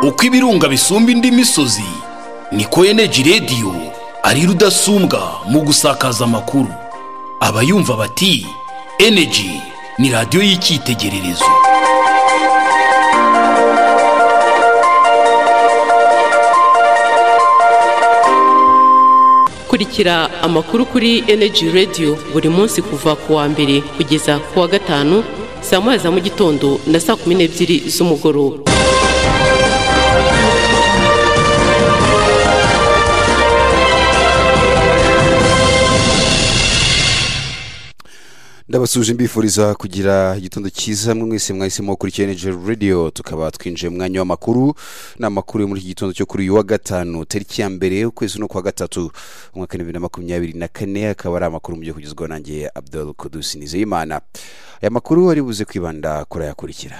uko ibirunga bisumba indi misozi niko eneji radiyo ari rudasumbwa mu gusakaza amakuru abayumva bati eneji ni radiyo y'icyitegererezo kurikira amakuru kuri eneji radiyo buri munsi kuva ku wa mbere kugeza ku wa gatanu saa moya za mu gitondo na saa kumi n'ebyiri z'umugoroba ndabasuje mbifuriza kugira igitondo cyiza mwe mwese mwahisemo kuri cyeneje radiyo tukaba twinjiye mu mwanya w'amakuru ni amakuru yo muri iki gitondo cyo kuri uyu wa gatanu tariki ya mbere ukwezi no kwa gatatu umwaka w'ibibiri na makumyabiri na kane akaba ari amakuru mu gihe kugezwaho nanjye abdul kudusi nizeyimana aya makuru ari buze kwibanda kuri ayakurikira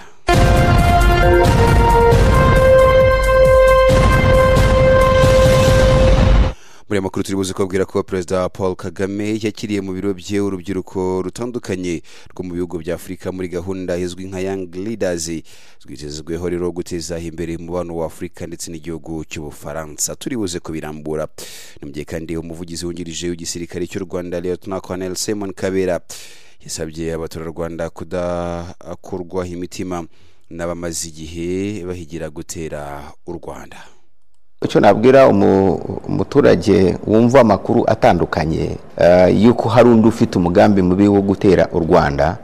muri aya makuru turi buze kubabwira ko perezida paul kagame yakiriye mu biro bye urubyiruko rutandukanye rwo mu bihugu bya afurika muri gahunda izwi nka young leaders rwitezweho rero guteza imbere umubano wa afurika ndetse n'igihugu cy'ubufaransa turi buze kubirambura ni mu gihe kandi umuvugizi wungirije w'igisirikare cy'u rwanda lieutenant colonel simon kabera yasabye abaturarwanda kudakorwa imitima n'abamaze igihe bahigira gutera u rwanda icyo nabwira umuturage wumva amakuru atandukanye y'uko hari undi ufite umugambi mubi wo gutera u rwanda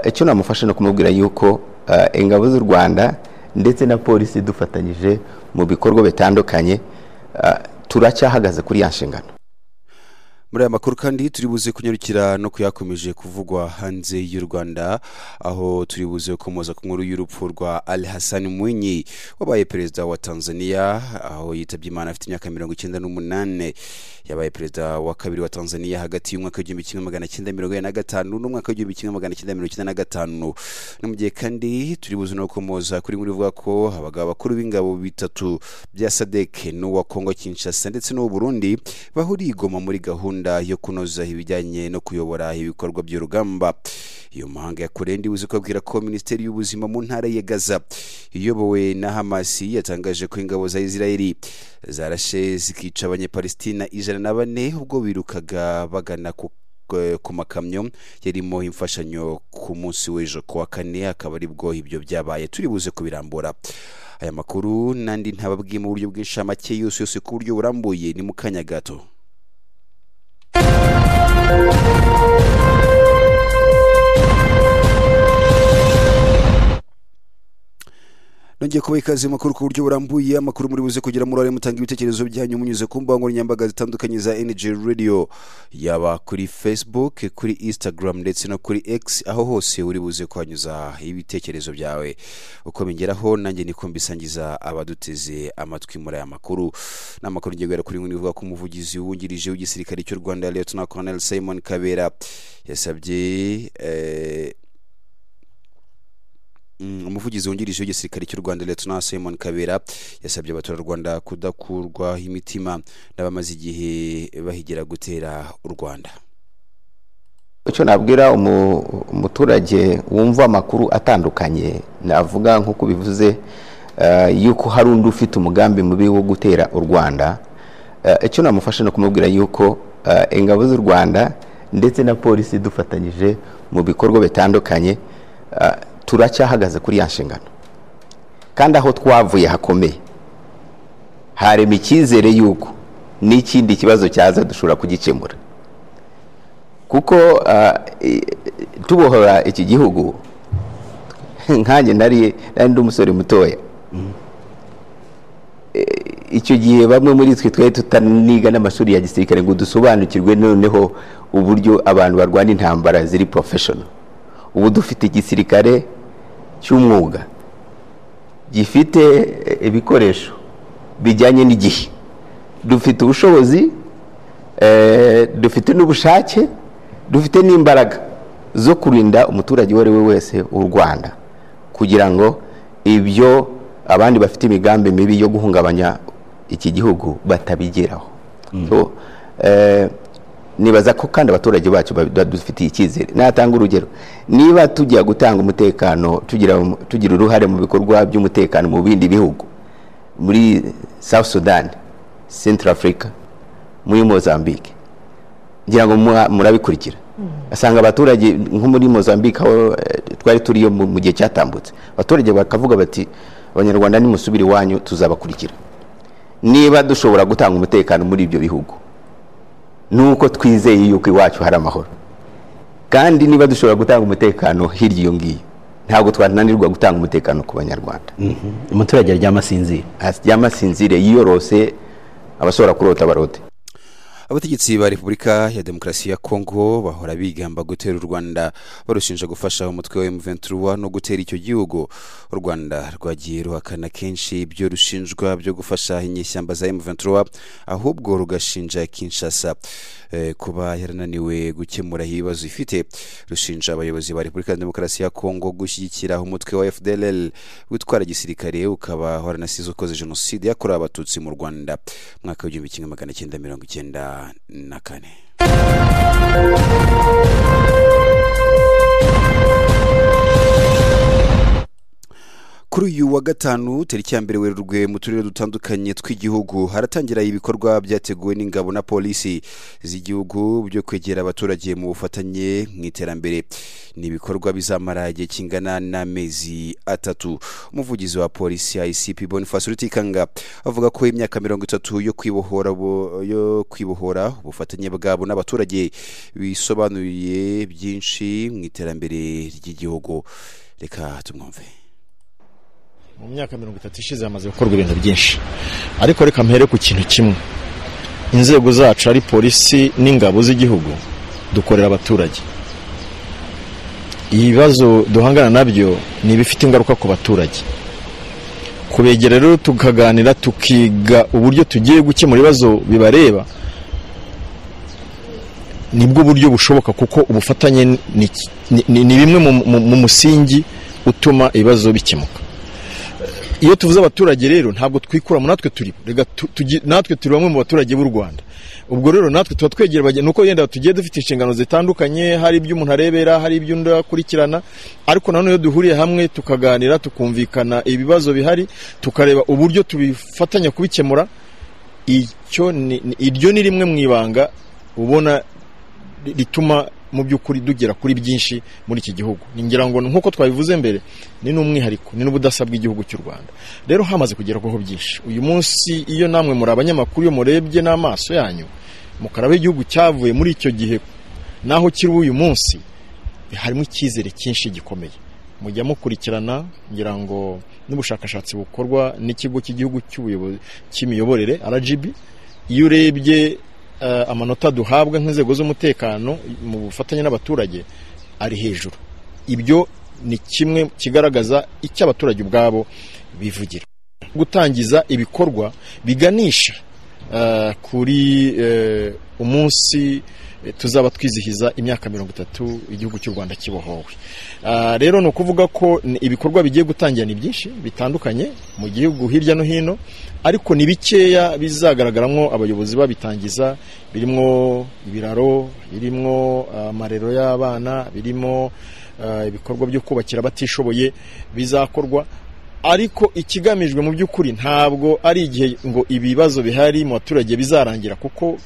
icyo namufasha ni kumubwira y'uko ingabo z'u rwanda ndetse na polisi dufatanyije mu bikorwa bitandukanye turacyahagaze kuri ya nshingano muri aya makuru kandi turi buze kunyarukira no kuyakomeje kuvugwa hanze y'u rwanda aho turi buze gukomoza ku nkuru y'urupfu rwa ali hassan mwinyi wabaye perezida wa tanzania aho yitabye imana afite imyaka mirongo icyenda n'umunani yabaye perezida wa kabiri wa tanzania hagati y'umwaka w'igihumbi kimwe magana cyenda mirongo ine na gatanu n'umwaka w'igihumbi kimwe magana cyenda mirongo icyenda na gatanu no mu gihe kandi turi buze no gukomoza kuri nkuru ivuga ko abagabo bakuru b'ingabo bitatu bya sadek n'uwa kongo kinshasa ndetse n'uw'u burundi bahuriye igoma muri gahunda yo kunoza ibijyanye no kuyobora ibikorwa by'urugamba iyo mahanga ya kure ndibuze kubabwira ko minisiteri y'ubuzima mu ntara ya gaza iyobowe na hamasi yatangaje ko ingabo za israeli zarashe zikica abanyapalestina ijana na bane ubwo birukaga bagana ku ku makamyo yarimo imfashanyo ku munsi w'ejo ku wa kane akaba aribwo ibyo byabaye turi buze kubirambura aya makuru n'andi ntababwiye mu buryo bw'inshamake yose yose ku buryo burambuye ni mu kanya gato nongeye kubaha ikaze makuru ku buryo burambuye amakuru muri buze kugira muri mutanga ibitekerezo byanyu munyuze ku mbuga nkoranyambaga zitandukanye za energy radio yaba kuri facebook kuri instagram ndetse no kuri x aho hose uri buze kuhanyuza ibitekerezo byawe uko bingeraho nanjye niko mbisangiza abaduteze amatwi muri aya makuru ni amakuru ngiye guhera kuri nkuru ivuga ko umuvugizi wungirije w'igisirikare cy'u rwanda lieutenant colonel simon kabera yasabye eh, umuvugizi wungirije w'igisirikare cy'u rwanda lieutenant simon kabera yasabye abaturarwanda kudakurwa imitima n'abamaze igihe bahigira gutera u rwanda icyo nabwira umuturage wumva amakuru atandukanye navuga nk'uko bivuze y'uko hari undi ufite umugambi mubi wo gutera u rwanda icyo namufasha ni kumubwira y'uko ingabo z'u rwanda ndetse na polisi dufatanyije mu bikorwa bitandukanye turacyahagaze kuri ya nshingano kandi aho twavuye hakomeye harema icyizere y'uko n'ikindi kibazo cyaza dushobora kugikemura kuko tubohora iki gihugu nkanjye nari ndi umusore mutoya icyo gihe bamwe muri twe twari tutaniga n'amashuri ya gisirikare ngo dusobanukirwe noneho uburyo abantu barwana intambara ziri porofeshono ubu dufite igisirikare cy'umwuga gifite ibikoresho bijyanye n'igihe dufite ubushobozi dufite n'ubushake dufite n'imbaraga zo kurinda umuturage uwo ari we wese w'u rwanda kugira ngo ibyo abandi bafite imigambi mibi yo guhungabanya iki gihugu batabigeraho nibaza ko kandi abaturage bacu badufitiye icyizere natanga urugero niba tujya gutanga umutekano tugira uruhare mu bikorwa by'umutekano mu bindi bihugu muri south sudan central africa muri mozambique ngira ngo mura- murabikurikira asanga abaturage nko muri mozambique aho eh, twari turiyo mu mu gihe cyatambutse abaturage bakavuga bati abanyarwanda nimusubire iwanyu tuzabakurikira niba dushobora gutanga umutekano muri ibyo bihugu nuko twizeye yuko iwacu hari amahoro kandi niba dushobora gutanga umutekano hirya iyo ngiyo ntabwo twananirwa gutanga umutekano ku banyarwanda umuturage aryama asinzira haryama sinzire yiyorose abashobora kurota barote abategetsi ba repubulika ya demokarasi ya kongo bahora bigamba gutera u rwanda barushinja gufasha umutwe wa m23 no gutera icyo gihugu u rwanda rwagiye ruhakana kenshi ibyo rushinjwa byo gufasha inyeshyamba za m23 ahubwo rugashinja kinshasa eh, kuba yarananiwe gukemura ibibazo ifite rushinja abayobozi ba repubulika ya demokarasi ya kongo gushyigikira umutwe wa fdll witwara gisirikare ukaba waranasize ukoze jenoside yakorewe abatutsi mu rwanda mwaka w'igihumbi kimwe magana cyenda mirongo icyenda na kane kuri uyu wa gatanu tariki ya mbere werurwe mu turere dutandukanye tw'igihugu haratangira ibikorwa byateguwe n'ingabo na polisi z'igihugu byo kwegera abaturage mu bufatanye mu iterambere ni ibikorwa bizamara igihe kingana n'amezi atatu umuvugizi wa polisi icp boniface rutikanga avuga ko imyaka mirongo itatu yo kwibohora bo- yo kwibohora ubufatanye bwabo n'abaturage bisobanuriye byinshi mu iterambere ry'igihugu reka tumwumve mu myaka mirongo itatu ishize hamaze gukorwa ibintu byinshi ariko reka mpere ku kintu kimwe inzego zacu ari polisi n'ingabo z'igihugu dukorera abaturage ibibazo duhangana nabyo ni ibifite ingaruka ku baturage kubegera rero tukaganira tukiga uburyo tugiye gukemura ibibazo bibareba nibwo buryo bushoboka kuko ubufatanye ni, ni, ni, ni bimwe mu, mu, mu musingi utuma ibibazo bikemuka iyo tuvuze abaturage rero ntabwo twikuramo natwe turi rega tu- tugi- natwe turi bamwe mu baturage b'u rwanda ubwo rero natwe tuba twegera abageni nuko yenda tugiye dufite inshingano zitandukanye hari ibyo umuntu arebera hari ibyo undi akurikirana ariko nanone iyo duhuriye hamwe tukaganira tukumvikana ibibazo bihari tukareba uburyo tubifatanya kubikemura icyo ni- ni- iryo ni rimwe mu ibanga ubona ri- rituma mu by'ukuri dugera kuri byinshi muri iki gihugu ngira ngo nk'uko twabivuze mbere ni n'umwihariko ni n'ubudasa bw'igihugu cy'u rwanda rero hamaze kugerwaho byinshi uyu munsi iyo namwe muri abanyamakuru iyo murebye n'amaso yanyu mukaraba igihugu cyavuye muri icyo gihe n'aho kiri uyu munsi harimo icyizere cyinshi gikomeye mujya mukurikirana ngira ngo n'ubushakashatsi bukorwa n'ikigo cy'igihugu cy'ubuyobozi cy'imiyoborere RGB iyo urebye eh, amanota duhabwa nk'inzego z'umutekano mu bufatanye n'abaturage ari hejuru ibyo ni kimwe kigaragaza icyo abaturage ubwabo bivugira gutangiza ibikorwa biganisha eh, kuri eh, umunsi eh, tuzaba twizihiza imyaka mirongo itatu igihugu cy'u rwanda kibohowe Ah, rero ni ukuvuga ko ni- ibikorwa bigiye gutangira ni byinshi bitandukanye mu gihugu hirya no hino ariko ni bikeya bizagaragaramo abayobozi babitangiza birimo ibiraro birimo amarero y'abana birimo ah, ibikorwa byo kubakira abatishoboye bizakorwa ariko ikigamijwe mu by'ukuri ntabwo ari igihe ngo ibibazo bihari mu baturage bizarangira kuko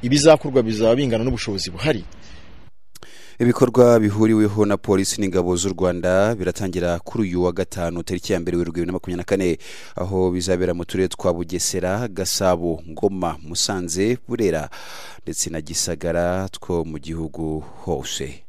ibizakorwa bizaba bingana n'ubushobozi buhari ibikorwa bihuriweho na polisi n'ingabo z'u rwanda biratangira kuri uyu wa gatanu tariki ya mbere werurwe bibiri na makumyabiri na kane aho bizabera mu turere twa bugesera gasabo ngoma musanze burera ndetse na gisagara two mu gihugu hose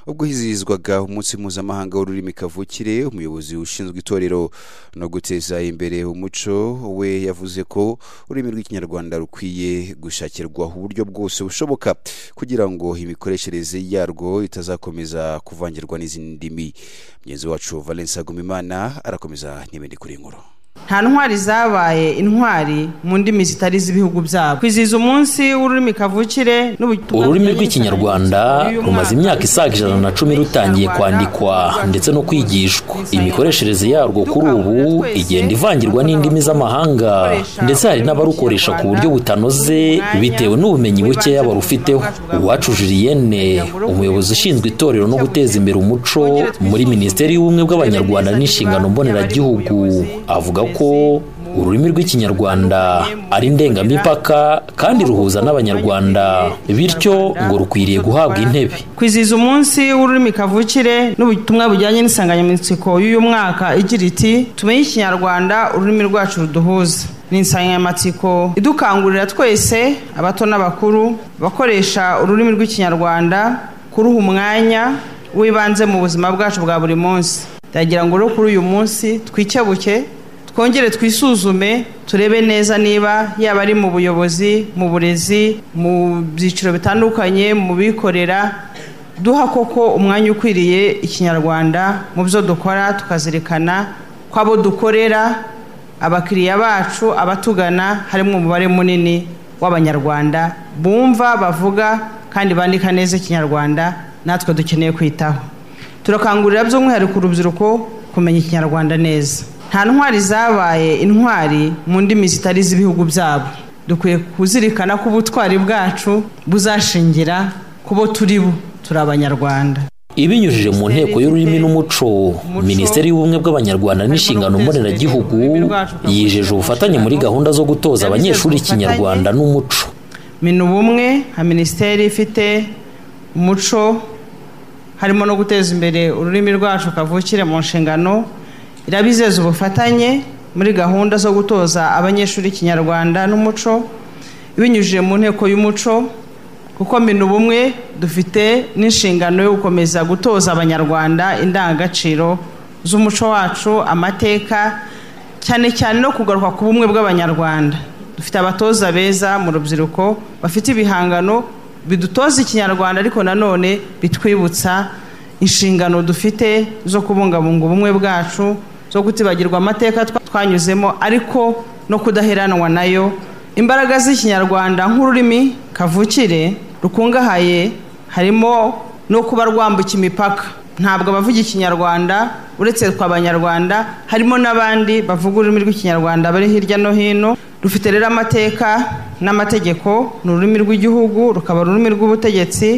ubwo hizihizwaga umunsi mpuzamahanga w'ururimi kavukire umuyobozi ushinzwe itorero no guteza imbere umuco we yavuze ko ururimi rw'ikinyarwanda rukwiye gushakirwa uburyo bwose bushoboka kugira ngo imikoreshereze yarwo itazakomeza kuvangirwa n'izindi ndimi mugenzi wacu valence agumimana arakomeza n'ibindi kuri iyi nkuru nta ntwari zabaye intwari mu ndimi zitari iz'ibihugu byabo kwizihiza umunsi w'ururimi kavukire n'ubutumwa ururimi rw'ikinyarwanda rumaze imyaka isaga ijana na cumi rutangiye kwandikwa ndetse no kwigishwa imikoreshereze yarwo kuri ubu igenda ivangirwa n'indimi z'amahanga ndetse hari n'abarukoresha ku buryo butanoze bitewe n'ubumenyi bukeya barufiteho uwacu jiliyene umuyobozi ushinzwe itorero no guteza imbere umuco muri minisiteri y'ubumwe bw'abanyarwanda n'inshingano mboneragihugu avuga ko ko ururimi rw'ikinyarwanda ari ndengamipaka kandi ruhuza n'abanyarwanda bityo ngo rukwiriye guhabwa intebe kwizihiza umunsi w'ururimi kavukire n'ubutumwa bujyanye n'insanganyamatsiko y'uyu mwaka igira iti tumenye ikinyarwanda ururimi rwacu ruduhuza ni insanganyamatsiko idukangurira twese abato n'abakuru abakoresha ururimi rw'ikinyarwanda kuruha umwanya w'ibanze mu buzima bwacu bwa buri munsi ndagira ngo rero kuri uyu munsi twikebuke twongere twisuzume turebe neza niba yaba ari mu buyobozi mu burezi mu byiciro bitandukanye mu bikorera duha koko umwanya ukwiriye ikinyarwanda mu byo dukora tukazirikana ko abo dukorera abakiriya bacu abatugana harimo umubare munini w'abanyarwanda bumva bavuga kandi bandika neza ikinyarwanda natwe dukeneye kwitaho turakangurira by'umwihariko urubyiruko kumenya ikinyarwanda neza nta ntwari zabaye intwari mu ndimi zitari iz'ibihugu byabo dukwiye kuzirikana ko ubutwari bwacu buzashingira ku bo turi bo turi abanyarwanda ibinyujije mu nteko y'ururimi n'umuco minisiteri y'ubumwe bw'abanyarwanda n'inshingano mboneragihugu yijeje ubufatanye muri gahunda zo gutoza abanyeshuri ikinyarwanda n'umuco minubumwe nka minisiteri ifite umuco harimo no guteza imbere ururimi rwacu kavukire mu nshingano irabizeza ubufatanye muri gahunda zo gutoza abanyeshuri ikinyarwanda n'umuco binyujije mu nteko y'umuco kuko mbina ubumwe dufite n'inshingano yo gukomeza gutoza abanyarwanda indangagaciro z'umuco wacu amateka cyane cyane no kugaruka ku bumwe bw'abanyarwanda dufite abatoza beza mu rubyiruko bafite ibihangano bidutoza ikinyarwanda ariko nanone bitwibutsa inshingano dufite zo kubungabunga ubumwe bwacu zo kutibagirwa amateka twanyuzemo ariko no kudaheranwa nayo imbaraga z'ikinyarwanda nk'ururimi kavukire rukungahaye harimo no kuba rwambuka imipaka ntabwo abavuga ikinyarwanda uretse twa abanyarwanda harimo n'abandi bavuga ururimi rw'ikinyarwanda bari hirya no hino rufite rero amateka n'amategeko ni ururimi rw'igihugu rukaba ururimi rw'ubutegetsi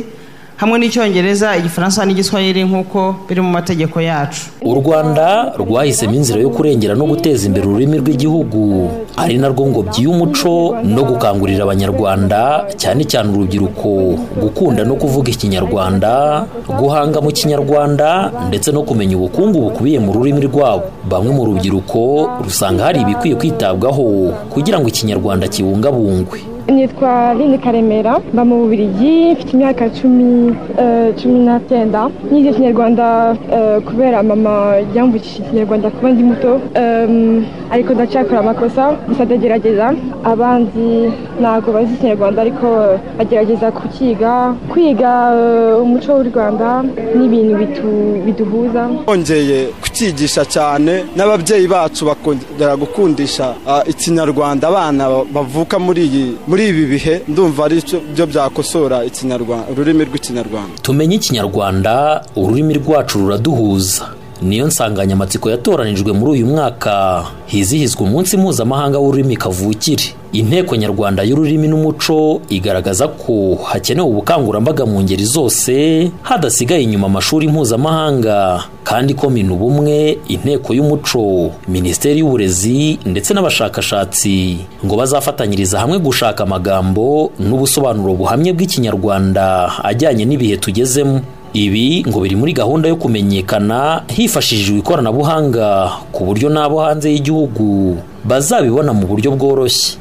hamwe n'icyongereza igifaransa n'igiswahili nk'uko biri mu mategeko yacu u rwanda rwahisemo inzira yo kurengera no guteza imbere ururimi rw'igihugu ari narwo ngobyi y'umuco no gukangurira abanyarwanda cyane cyane urubyiruko gukunda no kuvuga ikinyarwanda guhanga mu kinyarwanda ndetse no kumenya ubukungu bukubiye mu rurimi rwabo bamwe mu rubyiruko rusanga hari ibikwiye kwitabwaho kugira ngo ikinyarwanda kibungabungwe nitwa Lini Karemera mba mu Bubiligi mfite imyaka cumi cumi n'acyenda nize ikinyarwanda kubera mama yambukishije ikinyarwanda kuba ndi muto ariko ndacyakora amakosa gusa ndagerageza abandi ntabwo bazi ikinyarwanda ariko bagerageza kukiga kwiga umuco w'u rwanda n'ibintu biduhuza bongeye kucyigisha cyane n'ababyeyi bacu bakongera gukundisha ikinyarwanda abana bavuka muri iyi muri ibi bihe ndumva ari byo byakosora ikinyarwanda ururimi rw'ikinyarwanda tumenye ikinyarwanda ururimi rwacu ruraduhuza niyo nsanganyamatsiko yatoranijwe muri uyu mwaka hizihizwa umunsi mpuzamahanga w'ururimi kavukire inteko nyarwanda y'ururimi n'umuco igaragaza ko hakenewe ubukangurambaga mu ngeri zose hadasigaye inyuma amashuri mpuzamahanga kandi ko mina ubumwe inteko y'umuco minisiteri y'uburezi ndetse n'abashakashatsi ngo bazafatanyiriza hamwe gushaka amagambo n'ubusobanuro buhamye bw'ikinyarwanda ajyanye n'ibihe tugezemo ibi ngo biri muri gahunda yo kumenyekana hifashishijwe ikoranabuhanga ku buryo n'abo hanze y'igihugu bazabibona mu buryo bworoshye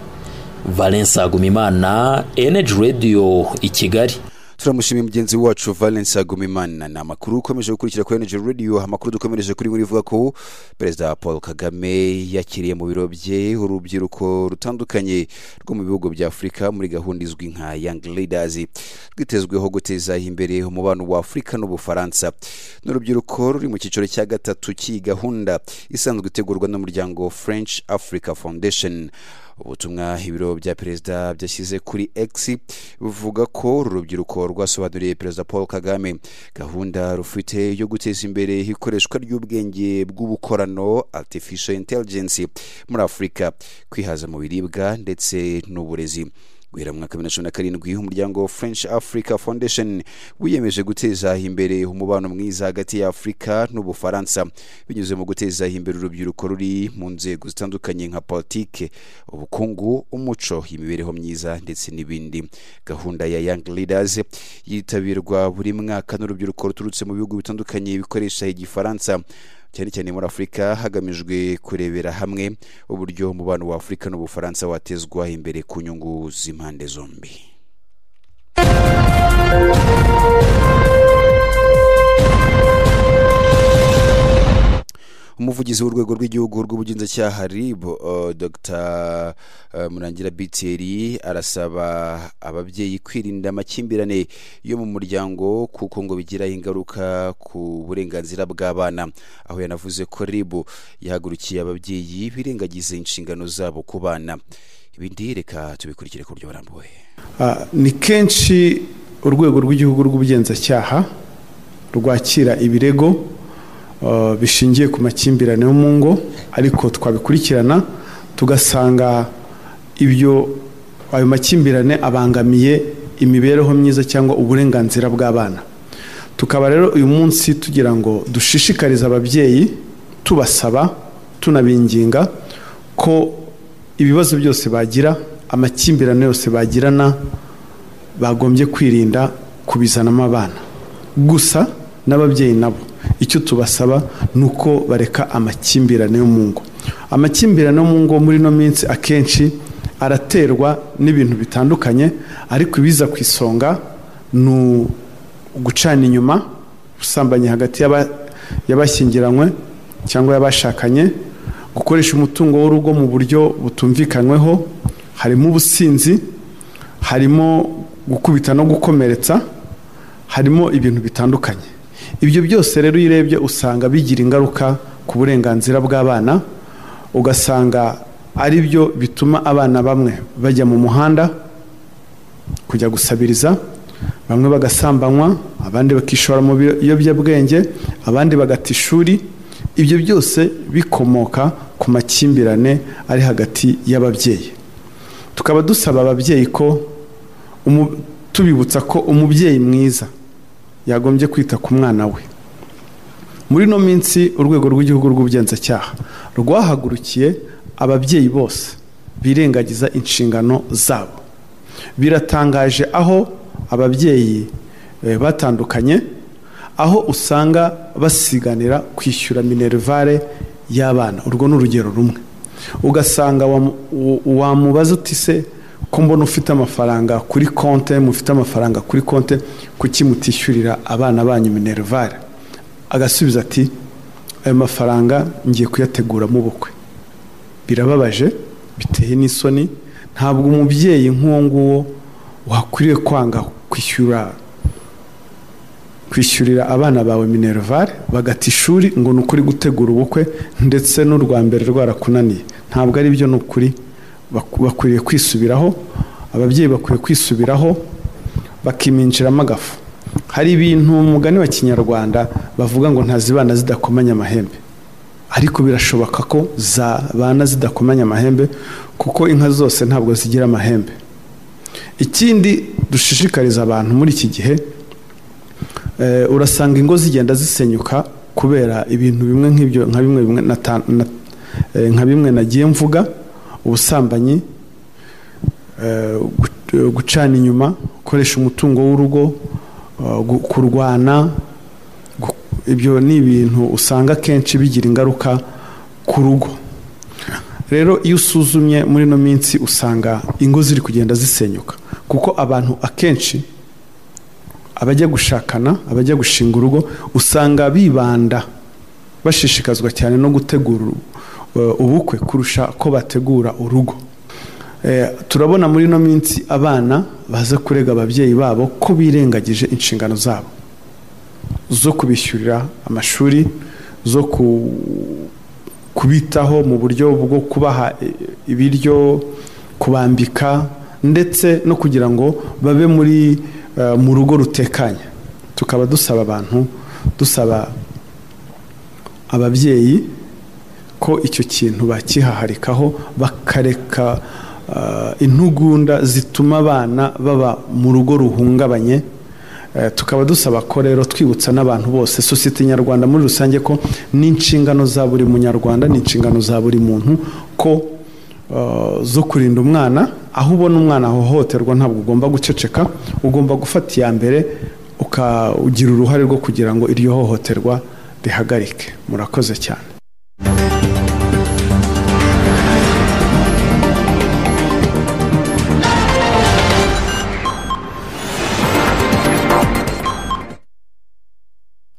Valens Agumimana, Energy Radio i Kigali. turamushimiye mugenzi wacu valence agumimana ni amakuru ukomeje gukurikira kuri energy radio amakuru dukomereje kuri muri vuga ko perezida paul kagame yakiriye mu biro bye urubyiruko rutandukanye rwo mu bihugu bya afurika muri gahunda izwi nka young leaders rwitezweho guteza imbere umubano wa afurika n'ubufaransa ni urubyiruko ruri mu cyiciro cya gatatu cy'iyi gahunda isanzwe itegurwa n'umuryango french africa foundation ubutumwa ibiro bya perezida byashyize kuri x buvuga ko uru rubyiruko rwasobanuriye perezida paul kagame gahunda rufite yo guteza imbere ikoreshwa ry'ubwenge bw'ubukorano artificial intelligence muri afurika kwihaza mu biribwa ndetse n'uburezi guhera mu mwaka bibiri na cumi na karindwi umuryango french africa foundation wiyemeje guteza imbere umubano mwiza hagati ya afurika n'ubufaransa binyuze mu guteza imbere urubyiruko ruri mu nzego zitandukanye nka politike ubukungu umuco imibereho myiza ndetse n'ibindi gahunda ya young leaders yitabirwa buri mwaka n'urubyiruko ruturutse mu bihugu bitandukanye bikoresha igifaransa cyane cyane muri afurika hagamijwe kurebera hamwe uburyo umubano wa afurika n'ubufaransa watezwa imbere ku nyungu z'impande zombi umuvugizi w'urwego rw'igihugu rw'ubugenzacyaha rib uh, dr uh, murangira biteri arasaba ababyeyi kwirinda amakimbirane yo mu muryango kuko ngo bigira ingaruka ku burenganzira bw'abana aho yanavuze ko rib yahagurukiye ababyeyi birengagiza inshingano zabo ku bana ibindi reka tubikurikire ku buryo burambuye uh, ni kenshi urwego rw'igihugu rw'ubugenzacyaha rwakira ibirego bishingiye ku makimbirane yo mu ngo ariko twabikurikirana tugasanga ibyo ayo makimbirane abangamiye imibereho myiza cyangwa uburenganzira bw'abana tukaba rero uyu munsi tugira ngo dushishikarize ababyeyi tubasaba tunabinginga ko ibibazo byose bagira amakimbirane yose bagirana bagombye kwirinda kubizanamo abana gusa n'ababyeyi nabo icyo tubasaba ni uko bareka amakimbirane yo mu ngo amakimbirane yo mu ngo muri ino minsi akenshi araterwa n'ibintu bitandukanye ariko ibiza ku isonga ni ugucana inyuma ubusambanyi hagati y'abashyingiranywe cyangwa y'abashakanye gukoresha umutungo w'urugo mu buryo butumvikanyweho harimo ubusinzi harimo gukubita no gukomeretsa harimo ibintu bitandukanye ibyo byose rero iyo urebye usanga bigira ingaruka ku burenganzira bw'abana ugasanga ari byo bituma abana bamwe bajya mu muhanda kujya gusabiriza bamwe bagasambanywa abandi bakishora mu biyobyabwenge abandi bagata ishuri ibyo byose bikomoka ku makimbirane ari hagati y'ababyeyi tukaba dusaba ababyeyi ko tubibutsa ko umubyeyi mwiza yagombye kwita ku mwana we muri ino minsi urwego rw'igihugu rw'ubugenzacyaha rwahagurukiye ababyeyi bose birengagiza inshingano zabo biratangaje aho ababyeyi batandukanye aho usanga basiganira kwishyura minerivare y'abana urwo ni urugero rumwe ugasanga wamubaza utise ko mbona ufite amafaranga kuri konte mufite amafaranga kuri konte kuki mutishyurira abana banyu minerivare agasubiza ati ayo mafaranga ngiye kuyateguramo ubukwe birababaje biteye n'isoni ntabwo umubyeyi nk'uwo nguwo wakwiriye kwanga kwishyura kwishyurira abana bawe minerivare bagata ishuri ngo ni ukuri gutegura ubukwe ndetse n'urwa mbere rwarakunaniye ntabwo ari byo ni ukuri bakwiriye kwisubiraho ababyeyi bakwiye kwisubiraho bakiminjiramo agafu hari ibintu umugani wa kinyarwanda bavuga ngo ntazibana zidakomanya amahembe ariko birashoboka ko zabana zidakomanya amahembe kuko inka zose ntabwo zigira amahembe ikindi dushishikariza abantu muri iki gihe urasanga ingo zigenda zisenyuka kubera ibintu bimwe nk'ibyo nka bimwe nagiye mvuga ubusambanyi gucana inyuma gukoresha umutungo w'urugo kurwana ibyo ni ibintu usanga akenshi bigira ingaruka ku rugo rero iyo usuzumye muri ino minsi usanga ingo ziri kugenda zisenyuka kuko abantu akenshi abajya gushakana abajya gushinga urugo usanga bibanda bashishikazwa cyane no gutegura ubukwe kurusha ko bategura urugo turabona muri ino minsi abana baza kurega ababyeyi babo ko birengagije inshingano zabo zo kubishyurira amashuri zo kubitaho mu buryo bwo kubaha ibiryo kubambika ndetse no kugira ngo babe muri mu rugo rutekanye tukaba dusaba abantu dusaba ababyeyi ko icyo kintu bakihaharikaho bakareka intugunda zituma abana baba mu rugo ruhungabanye tukaba dusaba ko rero twibutsa n'abantu bose sosiyete nyarwanda muri rusange ko n'inshingano za buri munyarwanda n'inshingano za buri muntu ko zo kurinda umwana aho ubona umwana ahohoterwa ntabwo ugomba guceceka ugomba gufata iya mbere ukagira uruhare rwo kugira ngo iryo hohoterwa rihagarike murakoze cyane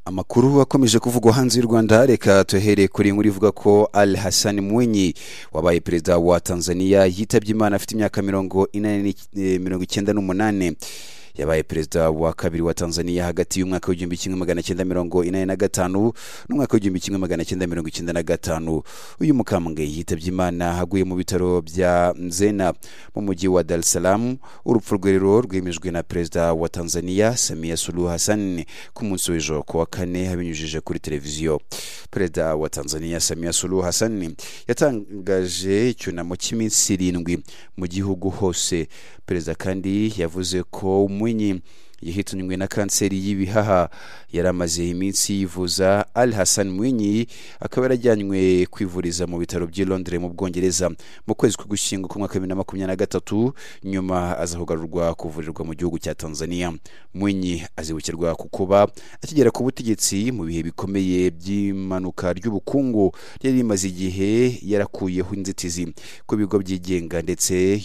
amakuru akomeje kuvugwa hanze y'u rwanda reka tuhereye kuri inkuru ivuga ko al hassan mwinyi wabaye perezida wa tanzania yitabye imana afite imyaka mirongo icyenda n'umunani yabaye perezida wa kabiri wa tanzania hagati y'umwaka w'igihumbi kimwe magana cyenda mirongo inani na gatanu n'umwaka w'igihumbi kimwe magana cyenda mirongo icyenda na gatanu uyu mukambwe yitabye imana aguye mu bitaro bya mzena mu mujyi wa dar es salaam urupfu rwe rero rwemejwe na perezida wa tanzania samia suluhu hassan ku munsi w'ejo ku wa kane abinyujije kuri televiziyo perezida wa tanzania samia suluhu hassan yatangaje icyunamo cy'iminsi irindwi mu gihugu hose perezida kandi yavuze ko umwe mwenye yahitanywe na kanseri y'ibihaha yari amaze iminsi yivuza al hassan mwinyi akaba yarajyanywe kwivuriza mu bitaro by'i londres mu bwongereza mu kwezi k'ugushyingo k'umwaka bibiri na makumyabiri na gatatu nyuma aza kugarurwa kuvurirwa mu gihugu cya tanzania mwinyi azibukirwa ku kuba akigera ku butegetsi mu bihe bikomeye by'imanuka ry'ubukungu ryari rimaze igihe yarakuyeho inzitizi ku bigo byigenga ndetse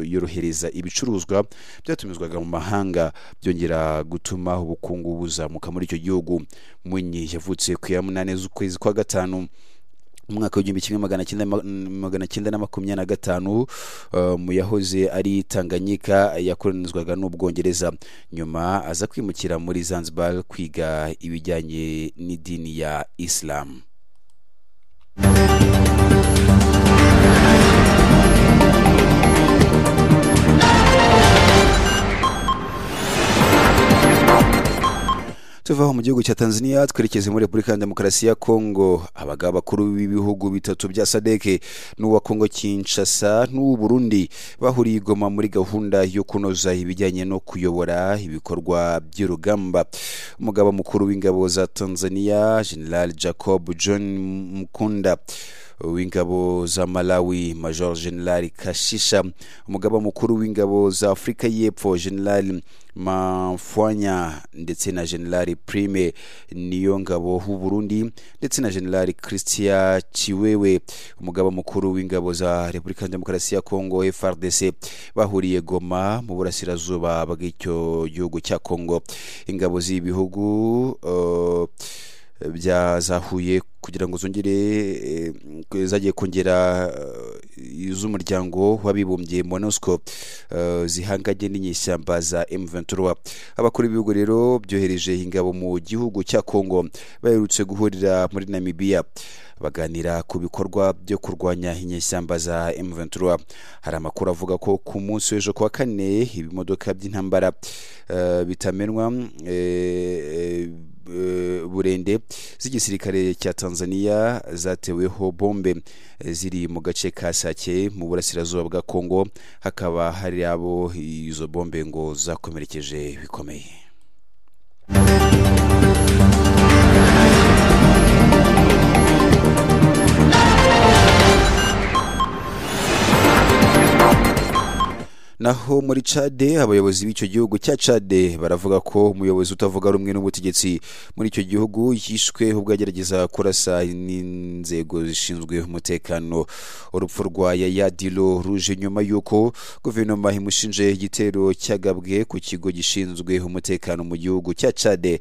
yorohereza ibicuruzwa byatumizwa mu mahanga byongera gutuma ubukungu buzamuka muri icyo gihugu munyi yavutse ku ya munani z'ukwezi kwa gatanu umwaka w'igihumbi kimwe magana cyenda na makumyabiri na gatanu mu yahoze ari tanganyika yakoronizwaga n'ubwongereza nyuma aza kwimukira muri zanzibar kwiga ibijyanye n'idini ya isilamu tuvaho mu gihugu cya tanzania twerekeze muri repubulika ya demokarasi ya kongo abagabo bakuru b'ibihugu bitatu bya sadeke n'uwa kongo kinshasa n'uw'u burundi bahuriye igoma muri gahunda yo kunoza ibijyanye no kuyobora ibikorwa by'urugamba umugaba mukuru w'ingabo za tanzania general jacob john mukunda w'ingabo za malawi major general kashisha umugaba mukuru w'ingabo za afurika y'epfo general mafwanya ndetse na general prime niyo ngabo w'uburundi ndetse na general christian chiwewe umugaba mukuru w'ingabo za repubulika demokarasi ya kongo frdc bahuriye goma mu burasirazuba bw'icyo gihugu cya kongo ingabo z'ibihugu uh, byazahuye kugira ngo zongere zagiye kongera iz'umuryango w'abibumbye monusco zihanganye n'inyishyamba za m23 abakuru b'ibihugu rero byohereje ingabo mu gihugu cya congo baherutse guhurira muri namibia baganira ku bikorwa byo kurwanya inyeshyamba za M23 hari amakuru avuga ko ku munsi w'ejo kuwa kane ibimodoka by'intambara uh, bitamenwa uh, uh, burende z'igisirikare cya Tanzania zateweho bombe ziri mu gace ka Sake mu burasirazuba bwa Kongo hakaba hari abo izo bombe ngo zakomerekeje bikomeye naho muri cade abayobozi b'icyo gihugu cya cade baravuga ko umuyobozi utavuga rumwe n'ubutegetsi muri icyo gihugu yishwe ubwo agerageza kurasa n'inzego zishinzwe umutekano urupfu rwa yaya dilo ruje nyuma y'uko guverinoma imushinje igitero cyagabwe ku kigo gishinzwe umutekano mu gihugu cya cade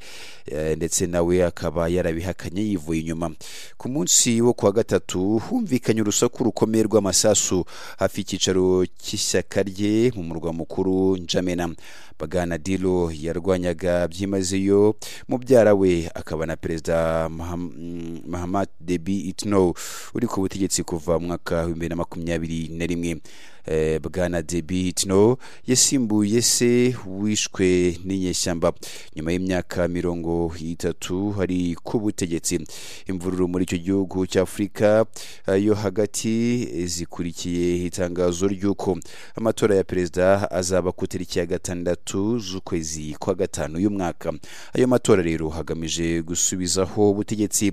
Eh, ndetse nawe akaba yarabihakanye yivuye inyuma ku munsi wo kuwa gatatu humvikanye urusaku rukomeye rw'amasasu hafi y'icyicaro cy'ishyaka rye mu murwa mukuru njamena bagana dilo yarwanyaga byimazeyo mubyara we akaba na perezida Maham- mm, mahamat debi itno uri ku butegetsi kuva mu mwaka w'ibihumbi bibiri na makumyabiri na rimwe Eh, bwana debi itno yasimbuye se wishwe n'inyeshyamba nyuma y'imyaka mirongo itatu hari ku butegetsi imvururu muri icyo gihugu cy'afurika eh, yo hagati eh, zikurikiye itangazo ry'uko amatora ya perezida azaba ku itariki ya gatandatu z'ukwezi kwa gatanu y'umwaka ayo matora rero hagamije gusubizaho ubutegetsi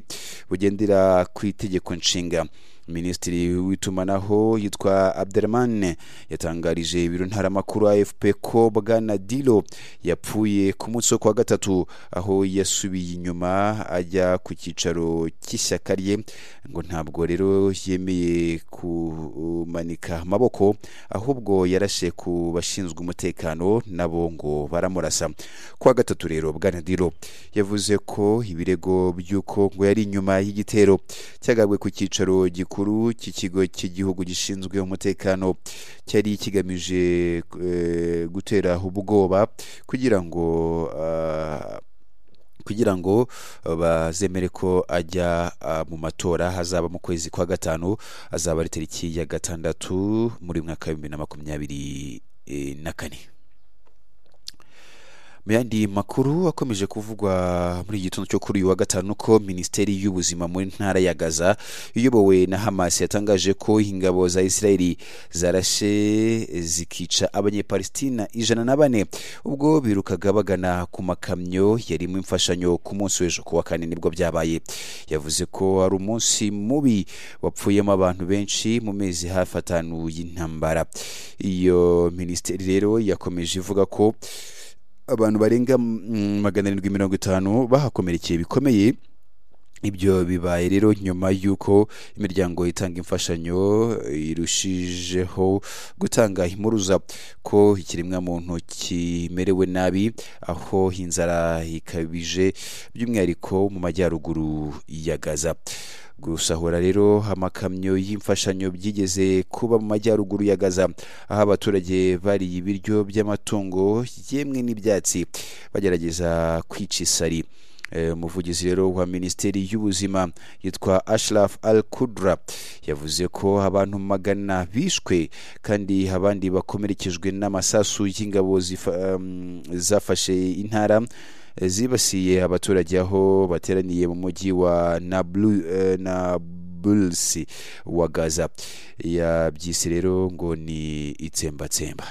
bugendera ku itegeko nshinga minisitiri w'itumanaho yitwa abderman yatangarije ibiro ntaramakuru afp ko bwana dilo yapfuye ku munsi wo kuwa gatatu aho yasubiye inyuma ajya ku cyicaro cy'ishyaka rye ngo ntabwo rero yemeye kumanika amaboko ahubwo yarashe ku bashinzwe umutekano nabo ngo baramurasa kuwa gatatu rero bwana dilo yavuze ko ibirego by'uko ngo yari inyuma y'igitero cyagabwe ku cyicaro gikuru cy'ikigo cy'igihugu gishinzwe umutekano cyari kigamije eh, gutera ubwoba kugira ngo ah, kugira ngo eh, bazemere ko ajya ah, mu matora hazaba mu kwezi kwa gatanu azaba ari tariki ya gatandatu muri mwaka w'ibihumbi na makumyabiri eh, na kane mu yandi makuru akomeje kuvugwa muri iki gitondo cyo kuri uyu wa gatanu ko minisiteri y'ubuzima muri ntara ya gaza iyobowe na hamas yatangaje ko ingabo za isirayeli zarashe zikica abanyepalesitina ijana na bane ubwo birukaga bagana ku makamyo yarimo imfashanyo ku munsi w'ejo kuwa kane nibwo byabaye yavuze ko ari umunsi mubi wapfuyemo abantu benshi mu mezi hafi atanu y'intambara iyo minisiteri rero yakomeje ivuga ko abantu barenga mm, magana arindwi mirongo itanu bahakomerekeye bikomeye ibyo bibaye rero nyuma y'uko imiryango itanga imfashanyo irushijeho gutanga impuruza ko ikiremwamuntu kimerewe nabi aho inzara ikabije by'umwihariko mu majyaruguru ya gaza gusahura rero amakamyo y'imfashanyo byigeze kuba mu majyaruguru ya gaza aho abaturage bariye ibiryo by'amatungo yemwe n'ibyatsi bagerageza kwica isari Eh, umuvugizi rero wa minisiteri y'ubuzima yitwa ashraf al kudra yavuze ko abantu magana bishwe kandi abandi bakomerekejwe n'amasasu y'ingabo zifa- um, zafashe intara eh, zibasiye abaturage aho bateraniye mu mujyi wa Nablu- eh, nablus wa gaza yabyise rero ngo ni itsembatsemba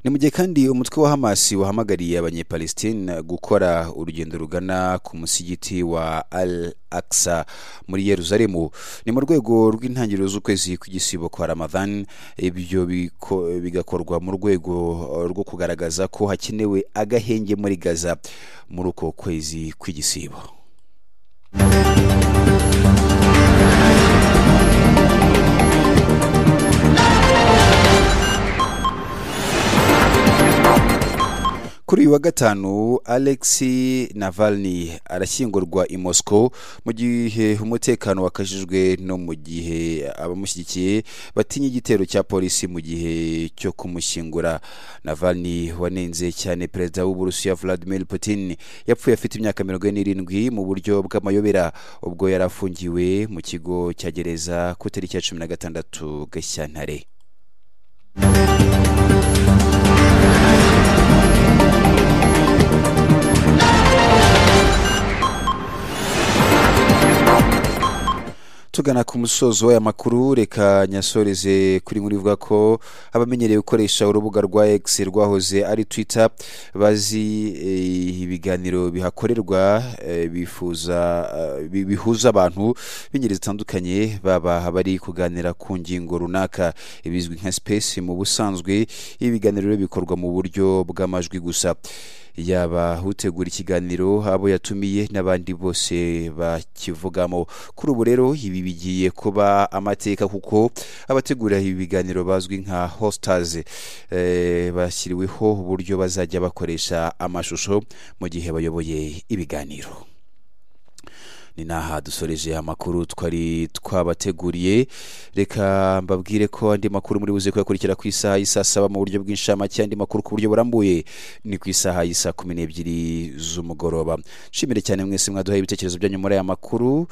ni mu gihe kandi umutwe wa hamasi wahamagariye abanyepalestina gukora urugendo rugana ku musigiti wa al aksa muri yeruzalemu ni mu rwego rw'intangiriro z'ukwezi kw'igisibo kwa ramadhan ibyo biko- bigakorwa mu rwego eh, rwo kugaragaza ko hakenewe agahenge muri gaza muri uko kwezi kw'igisibo kuri uyu wa gatanu alexi navalny arashyingurwa i moscow mu gihe umutekano wakajijwe no mu gihe abamushyigikiye batinya igitero cya polisi mu gihe cyo kumushyingura navalny wanenze cyane perezida w'uburusiya vladimir putin yapfuye afite imyaka mirongo ine n'irindwi mu buryo bw'amayobera ubwo yari afungiwe mu kigo cya gereza ku itariki ya cumi na gatandatu gashyantare tugana ku musozo w'aya makuru reka nyasoreze kuri muri vuga ko abamenyereye gukoresha urubuga rwa X rwahoze ari Twitter bazi eh, ibiganiro bihakorerwa eh, bifuza eh, bi- bihuza abantu b'ingeri zitandukanye baba bari kuganira ku ngingo runaka ibizwi nka space mu busanzwe ibiganiro rero bikorwa mu buryo bw'amajwi gusa yaba utegura ikiganiro abo yatumiye n'abandi bose bakivugamo kuri ubu rero ibi bigiye kuba amateka kuko abategura ibi biganiro bazwi nka hositazi bashyiriweho uburyo bazajya bakoresha amashusho mu gihe bayoboye ibiganiro ni n'aha dusoreje amakuru twari twabateguriye reka mbabwire ko andi makuru muri buze kuyakurikira ku isaha y'isaa saba mu buryo bw'inshamake andi makuru ku buryo burambuye ni ku isaha y'isaa kumi n'ebyiri z'umugoroba nshimire cyane mwese mwaduhaye ibitekerezo byanyu muri aya makuru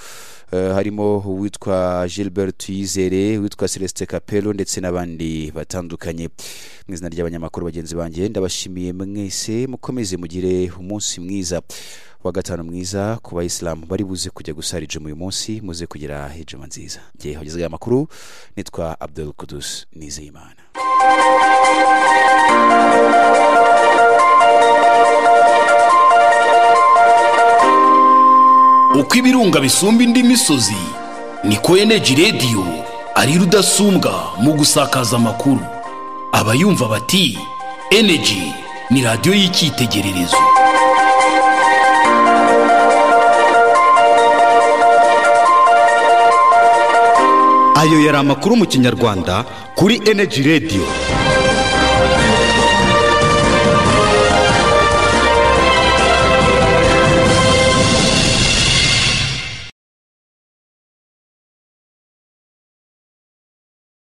eh, harimo uwitwa gilbert yizere uwitwa celestin capelo ndetse n'abandi batandukanye mu izina ry'abanyamakuru bagenzi banjye ndabashimiye mwese mukomeze mugire umunsi mwiza wa gatanu mwiza ku bayisilamu bari buze kujya gusara ijuma uyu munsi muze kugira ijuma nziza ngewe wagezeho aya makuru nitwa abdul kudus nizeyimana uko ibirunga bisumba indi misozi niko eneji radiyo ari rudasumbwa mu gusakaza amakuru abayumva bati eneji ni radiyo y'icyitegererezo ayo yari amakuru mu kinyarwanda kuri eneji radiyo